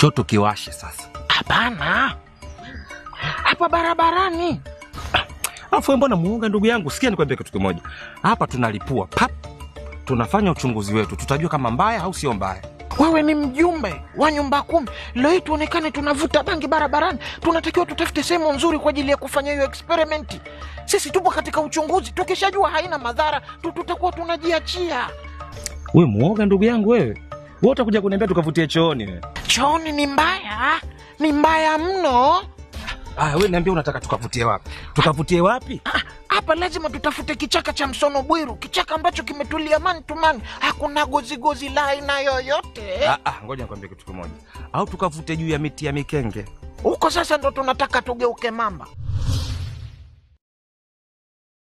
Njoo tukiwashe sasa. Hapana, hapa barabarani. Alafu wewe mbona muoga ndugu yangu? Sikia nikwambie kitu kimoja. Hapa tunalipua pap, tunafanya uchunguzi wetu, tutajua kama mbaya au sio mbaya. Wewe ni mjumbe wa nyumba kumi, leo hii tuonekane tunavuta bangi barabarani. Tunatakiwa tutafute sehemu nzuri kwa ajili ya kufanya hiyo experimenti. Sisi tupo katika uchunguzi, tukishajua haina madhara tu tutakuwa tunajiachia. Wewe muoga ndugu yangu wewe. Wewe utakuja kuniambia tukavutie chooni wewe. Chooni ni mbaya, ni mbaya mno. Aya, wewe niambia unataka tukavutie wapi? Tukavutie wapi? Ah, Hapa lazima tutafute kichaka cha msono bwiru, kichaka ambacho kimetulia man to man, hakuna gozigozi la aina yoyote. Ah, ah, ngoja nikwambie kitu kimoja. Au tukavute juu ya miti ya mikenge. Huko sasa ndo tunataka tugeuke mamba.